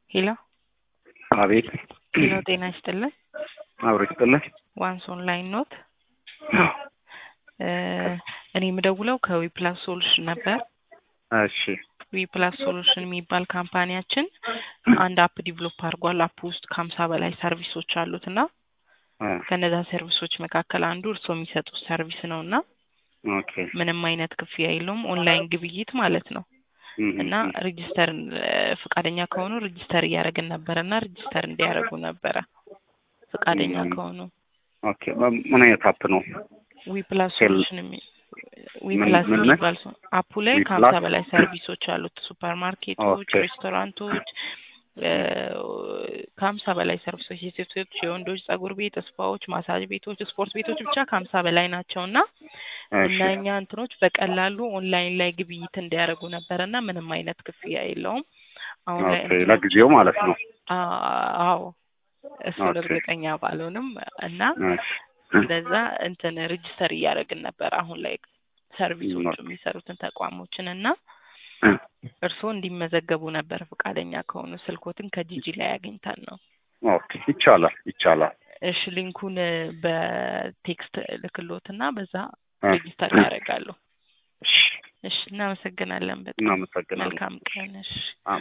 ሄሎ አቤት ሄሎ፣ ጤና ይስጥልን። አብሮ ይስጥልን። ዋንስ ኦንላይን ኖት። እኔ የምደውለው ከዊፕላስ ሶሉሽን ነበር። እሺ ዊፕላስ ሶሉሽን የሚባል ካምፓኒያችን አንድ አፕ ዲቨሎፕ አድርጓል። አፕ ውስጥ ከሀምሳ በላይ ሰርቪሶች አሉት እና እ ከነዛ ሰርቪሶች መካከል አንዱ እርስዎ የሚሰጡት ሰርቪስ ነው እና ኦኬ ምንም አይነት ክፍያ የለውም። ኦንላይን ግብይት ማለት ነው እም፣ እና ሬጂስተር ፈቃደኛ ከሆኑ ሬጂስተር እያደረግን ነበረ እና ሬጂስተር እንዲያደርጉ ነበረ ፈቃደኛ እም። ከሆኑ ኦኬ ምን- ምን አይነት አፕ ነው? ዊፕላስ ሴል- ሶሉሽን የሚ ዊፕላስ ምን- ምን? የሚባል ሰው አፑ ላይ ዊፕላስ? ከሀምሳ በላይ ሰርቪሶች አሉት። ሱፐር ማርኬቶች፣ ኦኬ። ሬስቶራንቶች እ፣ ከሀምሳ በላይ ሰርቪሶች የሴቶች፣ የወንዶች ጸጉር ቤት፣ ስፓዎች፣ ማሳጅ ቤቶች፣ ስፖርት ቤቶች ብቻ ከሀምሳ በላይ ናቸው እና እሺ እነኛ እንትኖች በቀላሉ ኦንላይን ላይ ግብይት እንዲያደርጉ ነበረ እና ምንም አይነት ክፍያ የለውም። አሁን ላይ ኦኬ ለጊዜው ማለት ነው። አ- አዎ እሱን ኦኬ። እርግጠኛ ባልሆንም እና እሺ እንደዛ እንትን ሬጅስተር እያደረግን ነበር አሁን ላይ ሰርቪሶቹ ኦኬ። የሚሰሩትን ተቋሞችን እና እ፣ እርስዎ እንዲመዘገቡ ነበር ፈቃደኛ ከሆኑ ስልኮትን ከጂጂ ላይ አግኝተን ነው። ኦኬ ይቻላል ይቻላል። እሺ ሊንኩን በቴክስት ልክሎትና በዛ እ፣ ሬጅስተር ያደርጋሉ። እሺ እሺ እናመሰግናለን በጣም እናመሰግናለን። መልካም ቀን። እሺ